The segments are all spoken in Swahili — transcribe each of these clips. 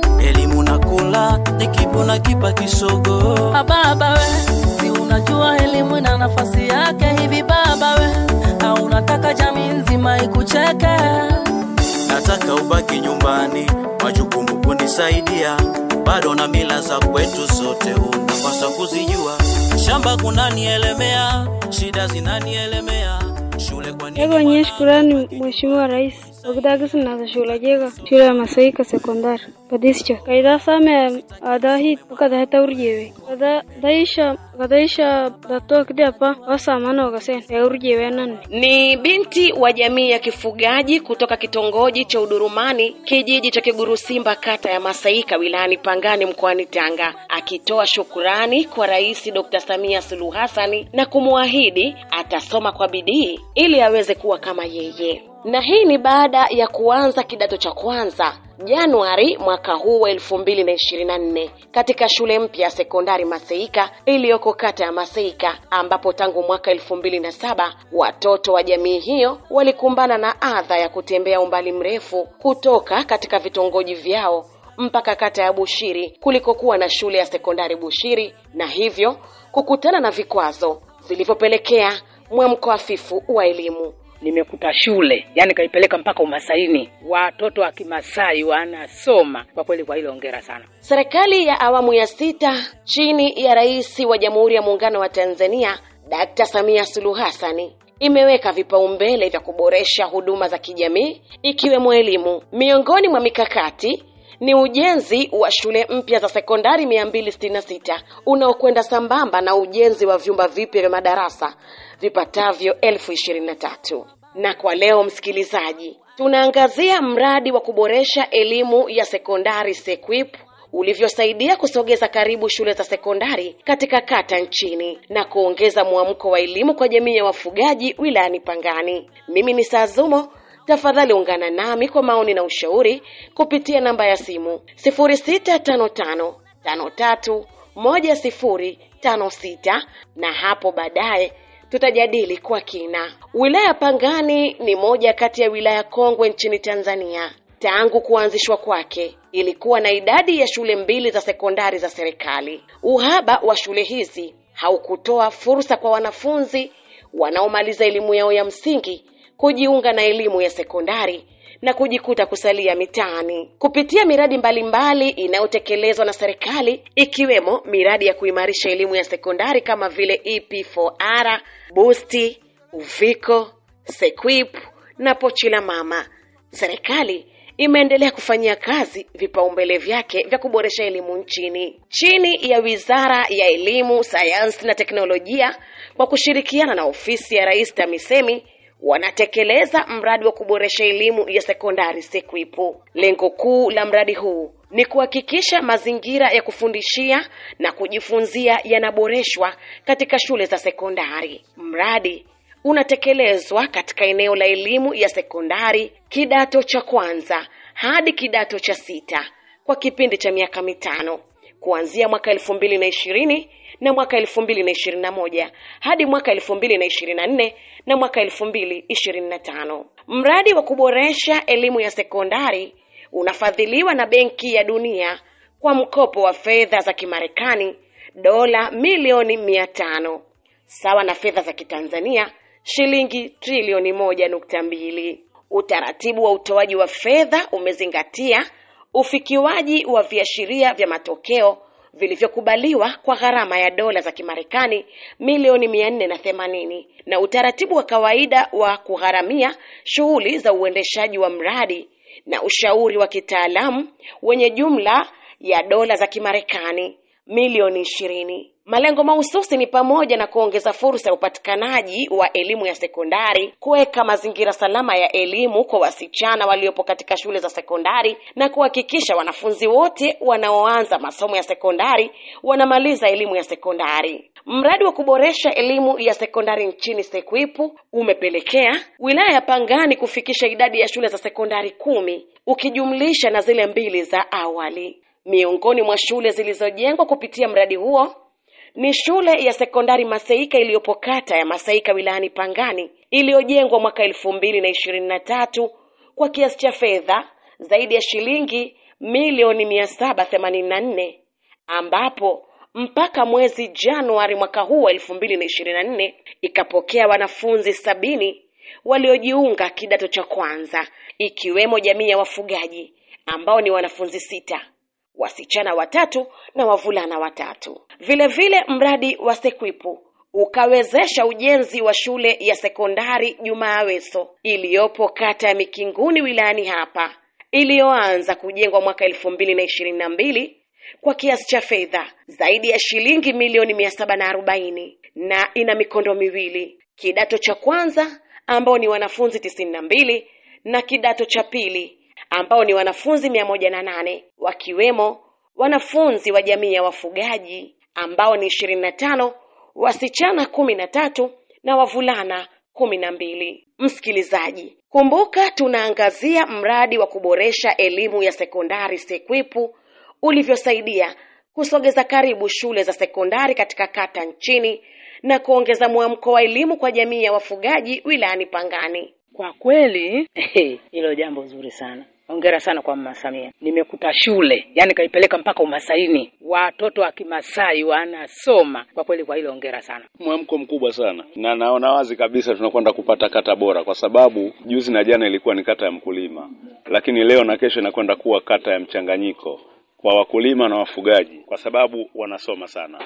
elimu na kula nikipo na kipa kisogo baba we si unajua elimu ina nafasi yake hivi baba we au unataka jamii nzima ikucheke nataka ubaki nyumbani majukumu kunisaidia bado na mila za kwetu zote unapaswa kuzijua shamba kunanielemea shida zinanielemea shule kwa nini Ego nye mwana- shukurani Mheshimiwa Rais wakidagisi na shule jega shule ya Masaika sekondari kadischa kaida same ada hit kada heta urjewe kada daisha kadaisha dato kidepa wasamana wakasen ya urjewe nan Ni binti wa jamii ya kifugaji kutoka kitongoji cha Udurumani, kijiji cha Kigurusimba, kata ya Masaika, wilayani Pangani, mkoani Tanga, akitoa shukurani kwa Rais Dr. Samia Suluhu Hassani na kumwahidi atasoma kwa bidii ili aweze kuwa kama yeye. Na hii ni baada ya kuanza kidato cha kwanza Januari mwaka huu wa elfu mbili na ishirini na nne katika shule mpya ya sekondari Maseika iliyoko kata ya Maseika, ambapo tangu mwaka elfu mbili na saba watoto wa jamii hiyo walikumbana na adha ya kutembea umbali mrefu kutoka katika vitongoji vyao mpaka kata ya Bushiri kulikokuwa na shule ya sekondari Bushiri, na hivyo kukutana na vikwazo vilivyopelekea mwamko hafifu wa elimu. nimekuta shule yani kaipeleka mpaka umasaini watoto wa kimasai wanasoma kwa kweli kwa hilo ongera sana Serikali ya awamu ya sita chini ya Rais wa Jamhuri ya Muungano wa Tanzania Dkt. Samia Suluhu Hassani imeweka vipaumbele vya kuboresha huduma za kijamii ikiwemo elimu. Miongoni mwa mikakati ni ujenzi wa shule mpya za sekondari 266 unaokwenda sambamba na ujenzi wa vyumba vipya vya madarasa vipatavyo elfu ishirini na tatu. Na kwa leo msikilizaji, tunaangazia mradi wa kuboresha elimu ya sekondari SEQUIP ulivyosaidia kusogeza karibu shule za sekondari katika kata nchini na kuongeza mwamko wa elimu kwa jamii ya wafugaji wilayani Pangani. Mimi ni Sazumo. Tafadhali ungana nami kwa maoni na ushauri kupitia namba ya simu 0655531056 na hapo baadaye tutajadili kwa kina. Wilaya ya Pangani ni moja kati ya wilaya kongwe nchini Tanzania. Tangu kuanzishwa kwake ilikuwa na idadi ya shule mbili za sekondari za serikali. Uhaba wa shule hizi haukutoa fursa kwa wanafunzi wanaomaliza elimu yao ya msingi kujiunga na elimu ya sekondari na kujikuta kusalia mitaani kupitia miradi mbalimbali inayotekelezwa na serikali ikiwemo miradi ya kuimarisha elimu ya sekondari kama vile EP4R, Boosti, Uviko, Sequip na Pochi la Mama. Serikali imeendelea kufanyia kazi vipaumbele vyake vya kuboresha elimu nchini chini ya Wizara ya Elimu, Sayansi na Teknolojia kwa kushirikiana na ofisi ya Rais TAMISEMI wanatekeleza mradi wa kuboresha elimu ya sekondari SEQUIP. Lengo kuu la mradi huu ni kuhakikisha mazingira ya kufundishia na kujifunzia yanaboreshwa katika shule za sekondari. Mradi unatekelezwa katika eneo la elimu ya sekondari kidato cha kwanza hadi kidato cha sita kwa kipindi cha miaka mitano kuanzia mwaka elfu mbili na ishirini na mwaka elfu mbili na ishirini na moja hadi mwaka elfu mbili na ishirini na nne na mwaka elfu mbili ishirini na tano. Mradi wa kuboresha elimu ya sekondari unafadhiliwa na Benki ya Dunia kwa mkopo wa fedha za Kimarekani dola milioni mia tano sawa na fedha za Kitanzania shilingi trilioni moja nukta mbili. Utaratibu wa utoaji wa fedha umezingatia ufikiwaji wa viashiria vya matokeo vilivyokubaliwa kwa gharama ya dola za Kimarekani milioni mia nne na themanini na utaratibu wa kawaida wa kugharamia shughuli za uendeshaji wa mradi na ushauri wa kitaalamu wenye jumla ya dola za Kimarekani milioni ishirini. Malengo mahususi ni pamoja na kuongeza fursa ya upatikanaji wa elimu ya sekondari, kuweka mazingira salama ya elimu kwa wasichana waliopo katika shule za sekondari na kuhakikisha wanafunzi wote wanaoanza masomo ya sekondari wanamaliza elimu ya sekondari. Mradi wa kuboresha elimu ya sekondari nchini SEQUIP umepelekea wilaya ya Pangani kufikisha idadi ya shule za sekondari kumi ukijumlisha na zile mbili za awali. Miongoni mwa shule zilizojengwa kupitia mradi huo ni shule ya sekondari Maseika iliyopo kata ya Maseika wilayani Pangani iliyojengwa mwaka elfu mbili na ishirini na tatu kwa kiasi cha fedha zaidi ya shilingi milioni mia saba themanini na nne ambapo mpaka mwezi Januari mwaka huu wa elfu mbili na ishirini na nne ikapokea wanafunzi sabini waliojiunga kidato cha kwanza ikiwemo jamii ya wafugaji ambao ni wanafunzi sita wasichana watatu na wavulana watatu. Vile vile mradi wa Sekwipu ukawezesha ujenzi wa shule ya sekondari Jumaa Aweso iliyopo kata ya Mikinguni wilayani hapa iliyoanza kujengwa mwaka elfu mbili na ishirini na mbili kwa kiasi cha fedha zaidi ya shilingi milioni mia saba na arobaini na ina mikondo miwili, kidato cha kwanza ambao ni wanafunzi tisini na mbili na kidato cha pili ambao ni wanafunzi mia moja na nane wakiwemo wanafunzi wa jamii ya wafugaji ambao ni ishirini na tano wasichana kumi na tatu na wavulana kumi na mbili. Msikilizaji, kumbuka tunaangazia mradi wa kuboresha elimu ya sekondari SEKWIPU ulivyosaidia kusogeza karibu shule za sekondari katika kata nchini na kuongeza mwamko wa elimu kwa jamii ya wafugaji wilayani Pangani. Kwa kweli hilo jambo zuri sana. Hongera sana kwa Mama Samia. Nimekuta shule, yani kaipeleka mpaka umasaini, watoto wa Kimasai wanasoma. Kwa kweli, kwa hilo hongera sana. Mwamko mkubwa sana, na naona wazi kabisa tunakwenda kupata kata bora, kwa sababu juzi na jana ilikuwa ni kata ya mkulima, lakini leo na kesho inakwenda kuwa kata ya mchanganyiko kwa wakulima na wafugaji, kwa sababu wanasoma sana.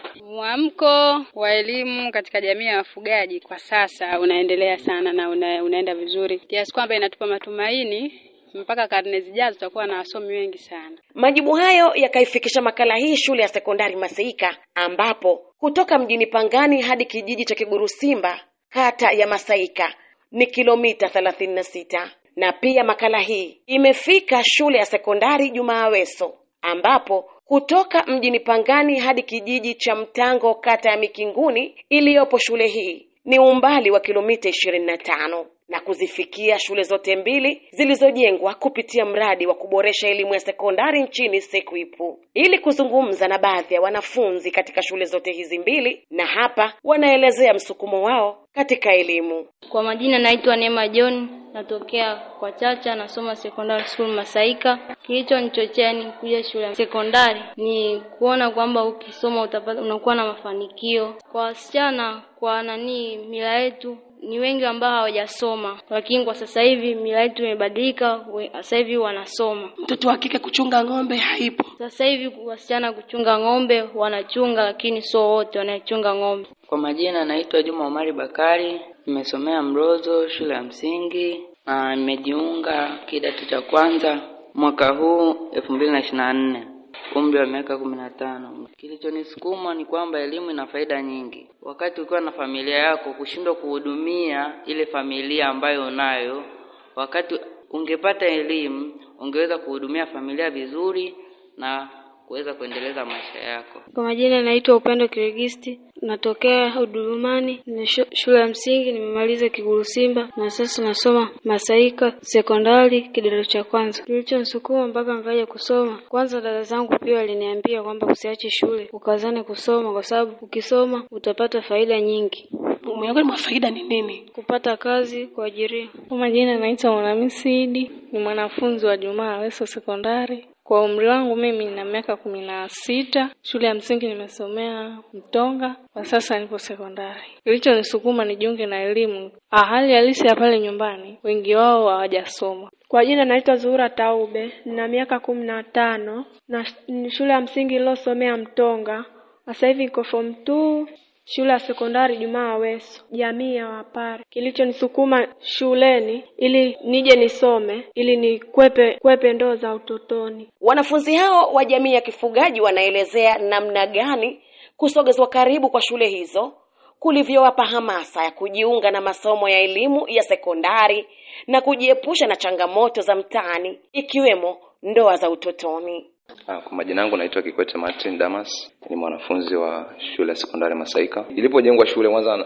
Mwamko wa elimu katika jamii ya wafugaji kwa sasa unaendelea sana na una, unaenda vizuri kiasi kwamba inatupa matumaini mpaka karne zijazo tutakuwa na wasomi wengi sana. Majibu hayo yakaifikisha makala hii shule ya sekondari Maseika, ambapo kutoka mjini Pangani hadi kijiji cha Kigurusimba kata ya Masaika ni kilomita thelathini na sita. Na pia makala hii imefika shule ya sekondari Jumaa Aweso ambapo kutoka mjini Pangani hadi kijiji cha Mtango kata ya Mikinguni iliyopo shule hii ni umbali wa kilomita ishirini na tano na kuzifikia shule zote mbili zilizojengwa kupitia mradi wa kuboresha elimu ya sekondari nchini SEKWIPU. Ili kuzungumza na baadhi ya wanafunzi katika shule zote hizi mbili, na hapa wanaelezea msukumo wao katika elimu. Kwa majina naitwa Neema John, natokea kwa Chacha, nasoma secondary school Masaika. Kilichonichochea ni kuja shule ya sekondari ni kuona kwamba ukisoma utapata, unakuwa na mafanikio. Kwa wasichana, kwa nani, mila yetu ni wengi ambao hawajasoma, lakini kwa sasa hivi mila yetu imebadilika. Sasa hivi wanasoma. Mtoto wa kike kuchunga ng'ombe haipo. Sasa hivi wasichana kuchunga ng'ombe wanachunga, lakini sio wote wanachunga ng'ombe. Kwa majina naitwa Juma Omari Bakari, nimesomea Mrozo shule ya msingi na nimejiunga kidato cha kwanza mwaka huu elfu mbili na ishirini na nne umri wa miaka kumi na tano. Kilichonisukuma ni kwamba elimu ina faida nyingi. Wakati ukiwa na familia yako, kushindwa kuhudumia ile familia ambayo unayo, wakati ungepata elimu ungeweza kuhudumia familia vizuri na kuweza kuendeleza maisha yako. Kwa majina naitwa Upendo Kirigisti, natokea Udurumani, ni shule ya msingi, nimemaliza Kigurusimba na sasa nasoma Masaika sekondari kidato cha kwanza. Kilichonisukuma mpaka nikaja kusoma, kwanza dada zangu pia waliniambia kwamba usiache shule, ukazane kusoma, kwa sababu ukisoma utapata faida nyingi. Miongoni mwa faida ni nini? Kupata kazi, kuajiriwa. Kwa majina naitwa Mwanamisi Idi, ni mwanafunzi wa Jumaa Aweso sekondari. Kwa umri wangu mimi nina miaka kumi na sita. Shule ya msingi nimesomea Mtonga, kwa sasa nipo sekondari. Kilichonisukuma nijiunge na elimu, hali halisi ya pale nyumbani, wengi wao hawajasoma. Kwa jina naitwa Zuhura Taube, nina miaka kumi na tano na shule ya msingi nilosomea Mtonga. Sasa hivi niko form 2 shule ya sekondari Jumaa Aweso, jamii ya Wapare. Kilichonisukuma shuleni ili nije nisome ili nikwepe kwepe ndoo za utotoni. Wanafunzi hao wa jamii ya kifugaji wanaelezea namna gani kusogezwa karibu kwa shule hizo kulivyowapa hamasa ya kujiunga na masomo ya elimu ya sekondari na kujiepusha na changamoto za mtaani ikiwemo ndoa za utotoni. Kwa majina yangu naitwa Kikwete Martin Damas, ni mwanafunzi wa shule ya sekondari Masaika. Ilipojengwa shule, kwanza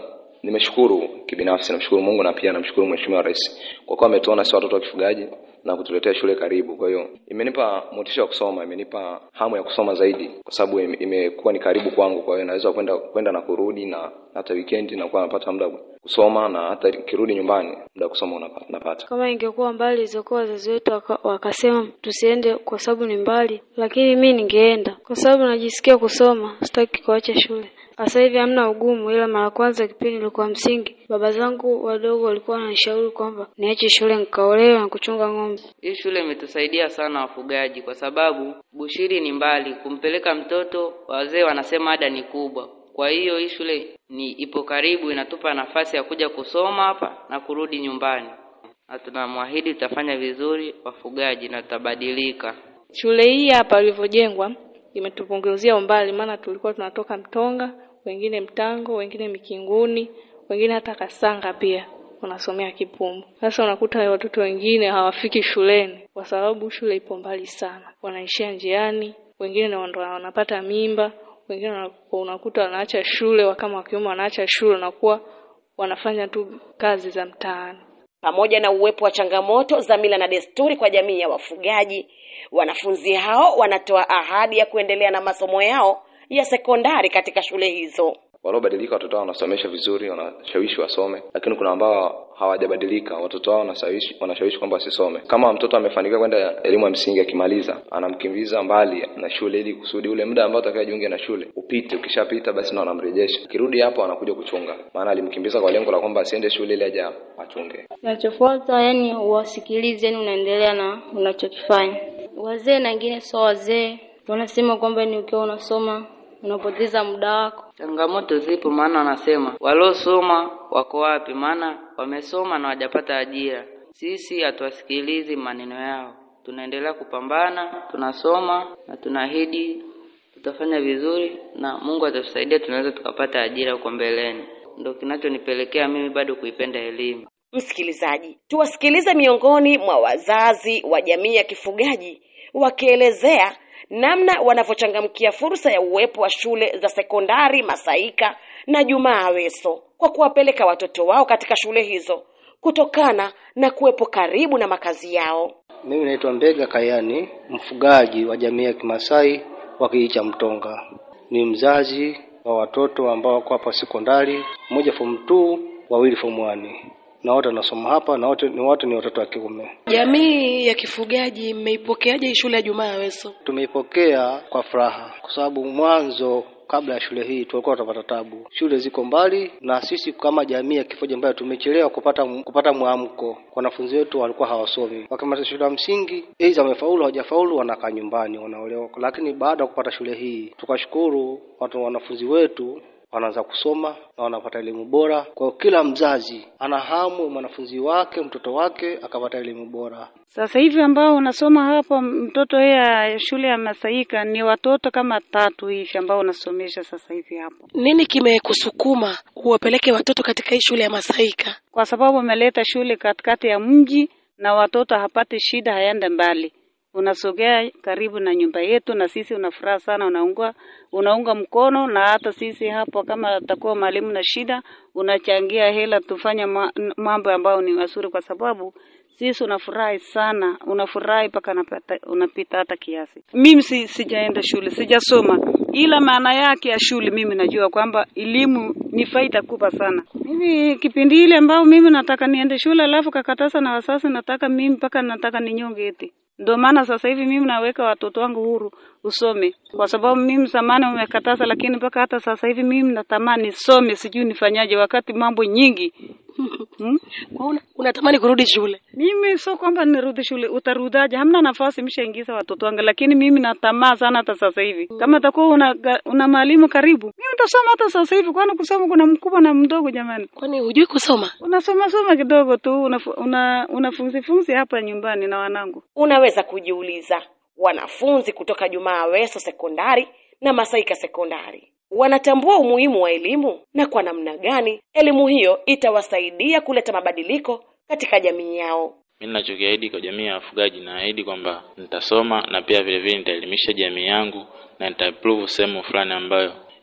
nimeshukuru kibinafsi, namshukuru Mungu na pia namshukuru Mheshimiwa Rais kwa kuwa ametuona si watoto wa kifugaji na kutuletea shule karibu. Kwa hiyo imenipa motisha wa kusoma, imenipa hamu ya kusoma zaidi, kwa sababu ime- imekuwa ni karibu kwangu. Kwa hiyo naweza kwenda kwenda na kurudi, na hata weekend nakuwa napata muda wa kusoma, na hata kirudi nyumbani muda wa kusoma unapa- napata. Kama ingekuwa mbali izokuwa wazazi wetu waka, wakasema tusiende kwa sababu ni mbali, lakini mi ningeenda kwa sababu najisikia kusoma, sitaki kuacha shule. Sasa hivi hamna ugumu, ila mara kwanza kipindi nilikuwa msingi, baba zangu wadogo walikuwa wananishauri kwamba niache shule nikaolewe na kuchunga ng'ombe. Hii shule imetusaidia sana wafugaji, kwa sababu Bushiri ni mbali, kumpeleka mtoto, wazee wanasema ada ni kubwa. Kwa hiyo hii shule ni ipo karibu, inatupa nafasi ya kuja kusoma hapa na kurudi nyumbani, na tunamwahidi tutafanya vizuri wafugaji na tutabadilika. Shule hii hapa ilivyojengwa imetupunguzia umbali, maana tulikuwa tunatoka Mtonga, wengine Mtango, wengine Mikinguni, wengine hata Kasanga pia wanasomea Kipumbu. Sasa unakuta watoto wengine hawafiki shuleni kwa sababu shule ipo mbali sana, wanaishia njiani, wengine ndo ndo wanapata mimba, wengine wana- unakuta wanaacha shule, kama wakiume wanaacha shule, wanakuwa wanafanya tu kazi za mtaani. Pamoja na uwepo wa changamoto za mila na desturi kwa jamii ya wafugaji, wanafunzi hao wanatoa ahadi ya kuendelea na masomo yao ya sekondari katika shule hizo. Waliobadilika watoto wao wanasomesha vizuri, wanashawishi wasome, lakini kuna ambao hawajabadilika, watoto wao wanashawishi wanashawishi kwamba wasisome. Kama mtoto amefanikiwa kwenda elimu ya msingi, akimaliza anamkimbiza mbali na shule, ili kusudi ule muda ambao atakayejiunga na shule upite. Ukishapita basi na wanamrejesha, akirudi hapo anakuja kuchunga, maana alimkimbiza kwa lengo la kwamba asiende shule ili aje achunge. Kinachofuata yani uwasikilize, yani unaendelea na unachokifanya. Wazee na wengine sio wazee, wanasema kwamba ni ukiwa unasoma unapoteza muda wako. Changamoto zipo, maana wanasema waliosoma wako wapi? Maana wamesoma na hawajapata ajira. Sisi hatuwasikilizi maneno yao, tunaendelea kupambana, tunasoma na tunaahidi tutafanya vizuri, na Mungu atatusaidia, tunaweza tukapata ajira huko mbeleni. Ndio kinachonipelekea mimi bado kuipenda elimu. Msikilizaji, tuwasikilize miongoni mwa wazazi wa jamii ya kifugaji wakielezea namna wanavyochangamkia fursa ya uwepo wa shule za sekondari Masaika na Jumaa Aweso kwa kuwapeleka watoto wao katika shule hizo kutokana na kuwepo karibu na makazi yao. Mimi naitwa Mbega Kayani, mfugaji wa jamii ya Kimasai wa kijiji cha Mtonga. Ni mzazi wa watoto ambao wako hapa sekondari, mmoja form 2, wawili form 1. Na wote wanasoma hapa na wote ni wote ni watoto wa kiume. Jamii ya kifugaji mmeipokeaje hii shule ya Jumaa Aweso? Tumeipokea kwa furaha kwa sababu mwanzo kabla ya shule hii tulikuwa tunapata tabu. Shule ziko mbali na sisi kama jamii ya kifugaji ambayo tumechelewa kupata kupata mwamko. Wanafunzi wetu walikuwa hawasomi. Wakimaliza shule ya msingi, aidha wamefaulu hawajafaulu, wanakaa nyumbani wanaolewa. Lakini baada ya kupata shule hii, tukashukuru watu wanafunzi wetu wanaanza kusoma na wanapata elimu bora. Kwa hiyo kila mzazi ana hamu mwanafunzi wake mtoto wake akapata elimu bora. Sasa hivi ambao unasoma hapo mtoto ya shule ya Masaika ni watoto kama tatu hivi ambao unasomesha sasa hivi hapo, Nini kimekusukuma uwapeleke watoto katika hii shule ya Masaika? kwa sababu umeleta shule katikati ya mji na watoto hapati shida, hayaende mbali, unasogea karibu na nyumba yetu, na sisi unafuraha sana, unaunga unaunga mkono, na hata sisi hapo kama atakuwa mwalimu na shida, unachangia hela tufanye ma- mambo ambayo ni mazuri, kwa sababu sisi unafurahi sana, unafurahi mpaka unapata- unapita hata kiasi. Mimi si, sijaenda shule, sijasoma, ila maana yake ya shule mimi najua kwamba elimu ni faida kubwa sana. Hivi kipindi ile ambao mimi nataka niende shule, alafu kakatasa na wasasi, nataka mimi mpaka nataka ninyonge eti ndio maana sasa hivi mimi naweka watoto wangu huru usome, kwa sababu mimi zamani umekataza, lakini mpaka hata sasa hivi mimi natamani nisome, sijui nifanyaje, wakati mambo nyingi hmm? Una, unatamani kurudi shule? Mimi sio kwamba nirudi shule, utarudaje? Hamna nafasi, mshaingiza watoto wangu, lakini mimi natamaa sana hata sasa hivi. Kama takuwa una, una mwalimu karibu, mimi nitasoma hata sasa hivi, kwani kusoma kuna mkubwa na mdogo jamani. Kwani hujui kusoma? Unasoma soma kidogo tu, unafu- una, unafunzi funzi hapa nyumbani na wanangu. Unaweza kujiuliza, wanafunzi kutoka Jumaa Aweso sekondari na Masaika sekondari wanatambua umuhimu wa elimu na kwa namna gani elimu hiyo itawasaidia kuleta mabadiliko katika jamii yao. Mimi ninachokiahidi kwa jamii ya wafugaji, naahidi kwamba nitasoma na pia vile vile nitaelimisha jamii yangu na nitaimprove sehemu fulani ambayo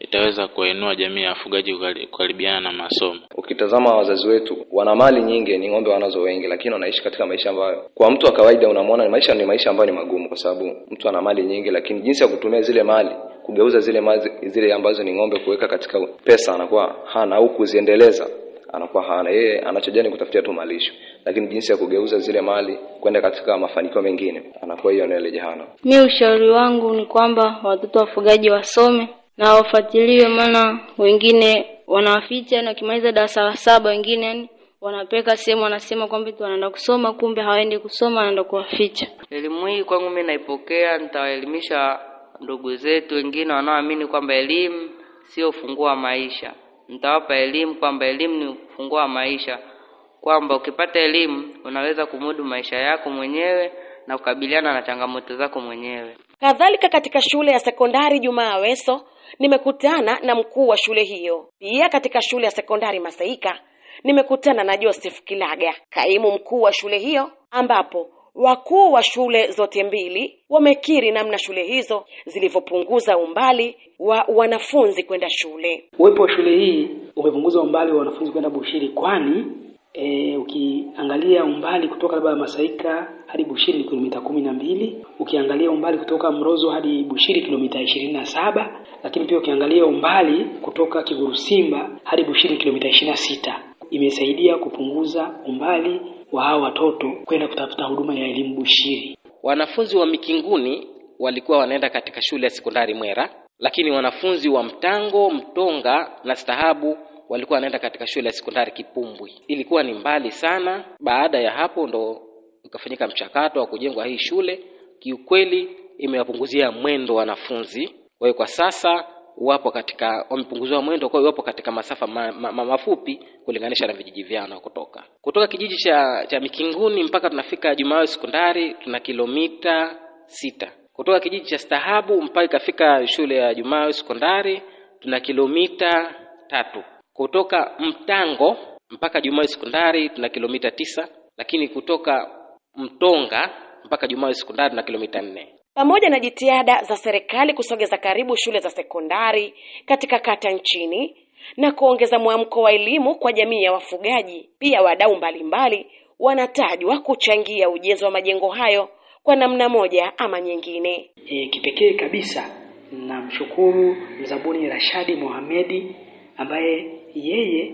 itaweza kuwainua jamii ya wafugaji kukari- kukaribiana na masomo. Ukitazama wazazi wetu wana mali nyingi, ni ng'ombe wanazo wengi, lakini wanaishi katika maisha ambayo kwa mtu wa kawaida unamwona ni maisha ni maisha ambayo ni magumu, kwa sababu mtu ana mali nyingi, lakini jinsi ya kutumia zile mali kugeuza zile mali, zile ambazo ni ng'ombe kuweka katika pesa anakuwa hana, au kuziendeleza anakuwa hana. Yeye anachojali ni kutafutia tu malisho, lakini jinsi ya kugeuza zile mali kwenda katika mafanikio mengine anakuwa hiyo ndio jehana. Mi ushauri wangu ni kwamba watoto wafugaji wasome na wafuatiliwe, maana wengine wanawaficha na wakimaliza darasa la saba, wengine yani wanapeka sehemu, wanasema kwamba tu wanaenda kusoma, kumbe hawaendi kusoma, wanaenda kuwaficha. Elimu hii kwangu mimi naipokea, nitawaelimisha ndugu zetu wengine wanaoamini kwamba elimu sio ufunguo wa maisha. Nitawapa elimu kwamba elimu ni ufunguo wa maisha, kwamba ukipata elimu unaweza kumudu maisha yako mwenyewe na kukabiliana na changamoto zako mwenyewe. Kadhalika katika shule ya sekondari Jumaa Aweso nimekutana na mkuu wa shule hiyo. Pia katika shule ya sekondari Masaika nimekutana na Joseph Kilaga, kaimu mkuu wa shule hiyo, ambapo wakuu wa shule zote mbili wamekiri namna shule hizo zilivyopunguza umbali wa wanafunzi kwenda shule. Uwepo wa shule hii umepunguza umbali wa wanafunzi kwenda Bushiri, kwani e, ukiangalia umbali kutoka labda Masaika hadi Bushiri ni kilomita kumi na mbili. Ukiangalia umbali kutoka Mrozo hadi Bushiri kilomita ishirini na saba, lakini pia ukiangalia umbali kutoka Kigurusimba hadi Bushiri kilomita ishirini na sita. Imesaidia kupunguza umbali wa hawa watoto kwenda kutafuta huduma ya elimu Bushiri. Wanafunzi wa Mikinguni walikuwa wanaenda katika shule ya sekondari Mwera, lakini wanafunzi wa Mtango, Mtonga na Stahabu walikuwa wanaenda katika shule ya sekondari Kipumbwi. Ilikuwa ni mbali sana. Baada ya hapo ndo ukafanyika mchakato wa kujengwa hii shule. Kiukweli imewapunguzia mwendo wanafunzi. Kwa hiyo kwa sasa wapo katika wamepunguziwa mwendo, kwa hiyo wapo katika masafa ma, ma, ma, mafupi kulinganisha na vijiji vyao na kutoka kutoka kijiji cha cha Mikinguni mpaka tunafika Jumawe sekondari tuna kilomita sita. Kutoka kijiji cha Stahabu mpaka ikafika shule ya Jumawe sekondari tuna kilomita tatu. Kutoka Mtango mpaka Jumawe sekondari tuna kilomita tisa, lakini kutoka Mtonga mpaka Jumawe sekondari tuna kilomita nne. Pamoja na jitihada za serikali kusogeza karibu shule za sekondari katika kata nchini na kuongeza mwamko wa elimu kwa jamii ya wafugaji, pia wadau mbalimbali wanatajwa kuchangia ujenzi wa majengo hayo kwa namna moja ama nyingine. E, kipekee kabisa namshukuru mzabuni Rashadi Mohamedi ambaye yeye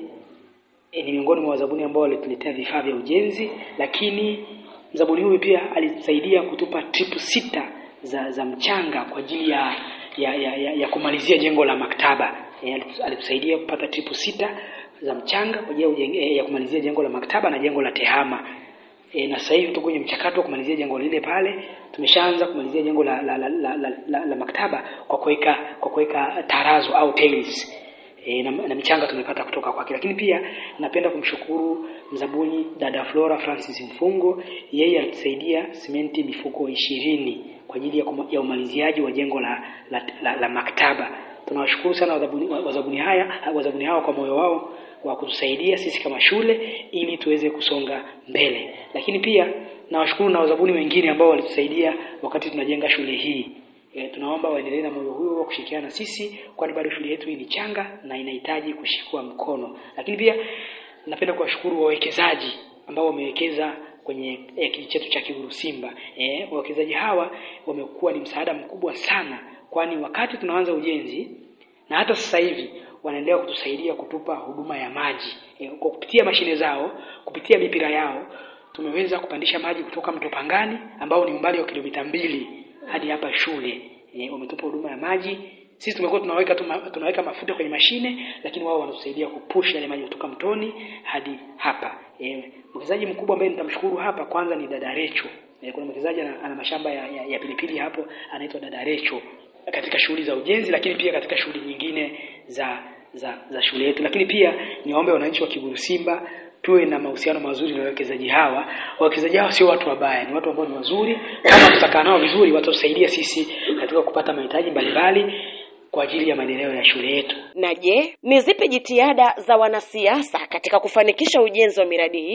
e, ni miongoni mwa wazabuni ambao walituletea vifaa vya ujenzi, lakini mzabuni huyu pia alisaidia kutupa tripu sita za za mchanga kwa ajili ya ya, ya, ya, ya kumalizia jengo la maktaba. E, alitusaidia kupata tripu sita za mchanga kwa ajili ya, ya kumalizia jengo la maktaba na jengo la tehama. E, na sasa hivi tuko kwenye mchakato wa kumalizia jengo lile pale. Tumeshaanza kumalizia jengo la la, la, la, la, la, la maktaba kwa kuweka kwa kuweka tarazo au tiles. E, na, na michanga tumepata kutoka kwake, lakini pia napenda kumshukuru mzabuni dada Flora Francis Mfungo, yeye alitusaidia simenti mifuko ishirini kwa ajili ya, kuma, ya umaliziaji wa jengo la, la, la, la maktaba. Tunawashukuru sana wazabuni, wazabuni haya wazabuni hawa kwa moyo wao wa kutusaidia sisi kama shule ili tuweze kusonga mbele, lakini pia nawashukuru na wazabuni wengine ambao walitusaidia wakati tunajenga shule hii. E, tunaomba waendelee na moyo huo wa kushirikiana na sisi, kwani bado shule yetu hii ni changa na inahitaji kushikwa mkono. Lakini pia napenda kuwashukuru wawekezaji ambao wamewekeza kwenye eh, kijiji chetu cha Kiguru Simba. Eh, wawekezaji hawa wamekuwa ni msaada mkubwa sana, kwani wakati tunaanza ujenzi na hata sasa hivi wanaendelea kutusaidia kutupa huduma ya maji e, kwa kupitia mashine zao, kupitia mipira yao tumeweza kupandisha maji kutoka mto Pangani ambao ni umbali wa kilomita mbili hadi hapa shule. E, wametupa huduma ya maji. Sisi tumekuwa tunaweka tuma, tunaweka mafuta kwenye mashine, lakini wao wanatusaidia kupush yale maji kutoka mtoni hadi hapa. E, mwekezaji mkubwa ambaye nitamshukuru hapa kwanza ni dada Recho. E, kuna mwekezaji ana, ana mashamba ya, ya, ya pilipili hapo anaitwa dada Recho katika shughuli za ujenzi, lakini pia katika shughuli nyingine za za za shule yetu. Lakini pia niwaombe wananchi wa Kiguru Simba tuwe na mahusiano mazuri na wawekezaji hawa. Wawekezaji hawa sio watu wabaya, ni watu ambao ni wazuri. Kama tutakaa nao vizuri, watatusaidia sisi katika kupata mahitaji mbalimbali kwa ajili ya maendeleo ya shule yetu. Na je, ni zipi jitihada za wanasiasa katika kufanikisha ujenzi wa miradi hiyo?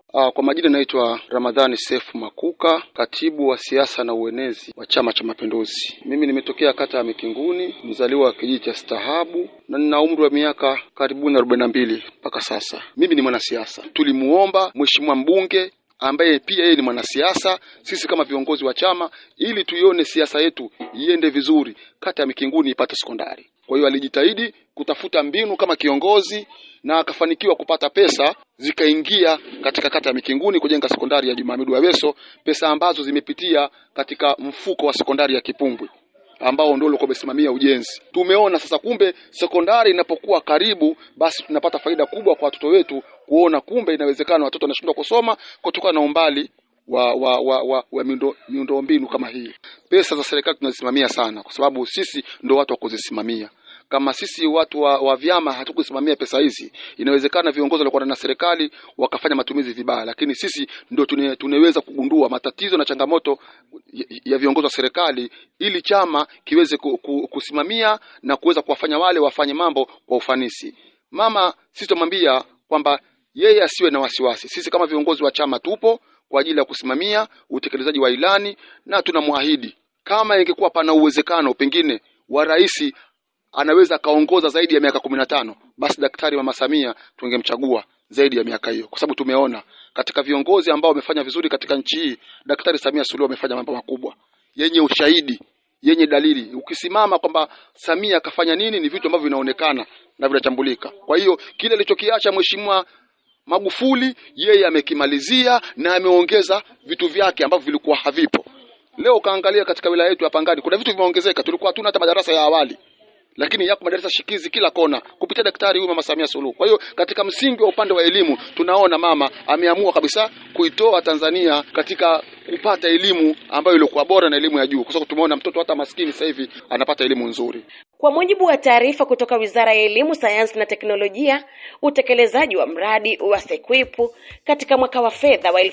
Uh, kwa majina naitwa Ramadhani Sefu Makuka, katibu wa siasa na uenezi wa Chama cha Mapinduzi. Mimi nimetokea kata ya Mikinguni, mzaliwa wa kijiji cha Stahabu na nina umri wa miaka karibuni arobaini na mbili mpaka sasa. Mimi ni mwanasiasa. Tulimuomba mheshimiwa mbunge ambaye pia yeye ni mwanasiasa, sisi kama viongozi wa chama, ili tuione siasa yetu iende vizuri, kata ya Mikinguni ipate sekondari. Kwa hiyo alijitahidi kutafuta mbinu kama kiongozi na akafanikiwa kupata pesa zikaingia katika kata ya Mikinguni kujenga sekondari ya Juma Hamidu Aweso, pesa ambazo zimepitia katika mfuko wa sekondari ya Kipumbwi ambao ndio ulikuwa umesimamia ujenzi. Tumeona sasa kumbe sekondari inapokuwa karibu, basi tunapata faida kubwa kwa watoto wetu, kuona kumbe inawezekana watoto wanashindwa kusoma kutokana na umbali wa wa wa, wa, wa miundo miundombinu kama hii. Pesa za serikali tunazisimamia sana, kwa sababu sisi ndio watu wa kuzisimamia. Kama sisi watu wa, wa vyama hatukusimamia pesa hizi, inawezekana viongozi walikuwa na serikali wakafanya matumizi vibaya, lakini sisi ndio tune, tunaweza kugundua matatizo na changamoto ya, ya viongozi wa serikali ili chama kiweze ku, ku, kusimamia na kuweza kuwafanya wale wafanye mambo kwa ufanisi. Mama, sisi tumwambia kwamba yeye asiwe na wasiwasi. Sisi kama viongozi wa chama tupo kwa ajili ya kusimamia utekelezaji wa ilani na tunamwahidi kama ingekuwa pana uwezekano pengine wa rais anaweza akaongoza zaidi ya miaka kumi na tano basi Daktari Mama Samia tungemchagua zaidi ya miaka hiyo, kwa sababu tumeona katika viongozi ambao wamefanya vizuri katika nchi hii, Daktari Samia Suluhu amefanya mambo makubwa yenye ushahidi, yenye dalili. Ukisimama kwamba Samia akafanya nini, ni vitu ambavyo vinaonekana na vinachambulika. Kwa hiyo kile alichokiacha mheshimiwa Magufuli yeye amekimalizia na ameongeza vitu vyake ambavyo vilikuwa havipo. Leo ukaangalia katika wilaya yetu ya Pangani kuna vitu vimeongezeka, tulikuwa hatuna hata madarasa ya awali lakini yako madarasa shikizi kila kona kupitia daktari huyu mama Samia Suluhu. Kwa hiyo katika msingi wa upande wa elimu tunaona mama ameamua kabisa kuitoa Tanzania katika kupata elimu ambayo ilikuwa bora na elimu ya juu, kwa sababu tumeona mtoto hata maskini sasa hivi anapata elimu nzuri. Kwa mujibu wa taarifa kutoka Wizara ya Elimu, Sayansi na Teknolojia, utekelezaji wa mradi wa SEQUIP katika mwaka wa fedha wa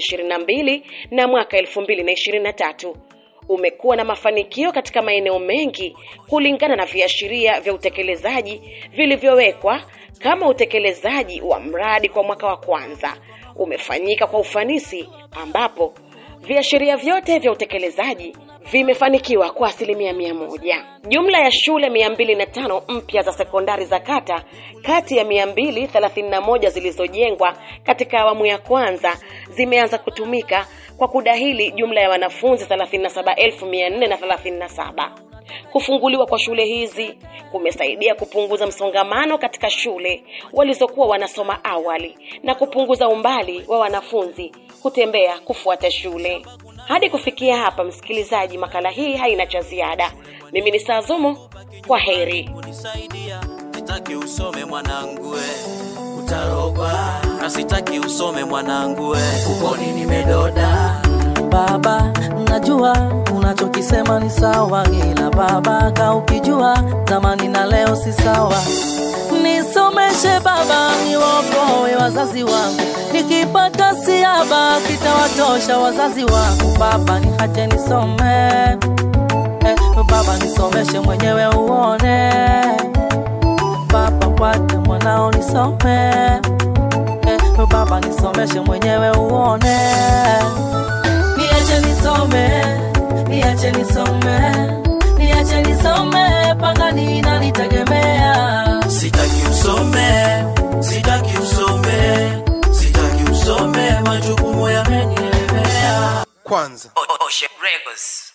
2022 na mwaka 2023 umekuwa na mafanikio katika maeneo mengi kulingana na viashiria vya utekelezaji vilivyowekwa kama utekelezaji wa mradi kwa mwaka wa kwanza umefanyika kwa ufanisi ambapo viashiria vyote vya utekelezaji vimefanikiwa kwa asilimia mia moja. Jumla ya shule mia mbili na tano mpya za sekondari za kata kati ya mia mbili thelathini na moja zilizojengwa katika awamu ya kwanza zimeanza kutumika kwa kudahili jumla ya wanafunzi 37437. Kufunguliwa kwa shule hizi kumesaidia kupunguza msongamano katika shule walizokuwa wanasoma awali na kupunguza umbali wa wanafunzi kutembea kufuata shule. Hadi kufikia hapa, msikilizaji, makala hii haina cha ziada. Mimi ni Sazumo, kwa heri. sitaki usome mwanangu we utarogwa na sitaki usome mwanangu we ukoni nimedoda Baba, najua unachokisema ni sawa, ila baba, ka ukijua zamani na leo si sawa. Nisomeshe baba, niwaokoe wazazi wangu, nikipata siaba kitawatosha wazazi wangu. Baba, niache nisome eh, baba, nisomeshe mwenyewe uone baba, kwake mwanao nisome eh, baba, nisomeshe mwenyewe uone niache nisome, niache nisome, niache nisome, pangani inanitegemea. sitaki usome sitaki usome sitaki usome majukumu yamenielemea kwanza Ocean Records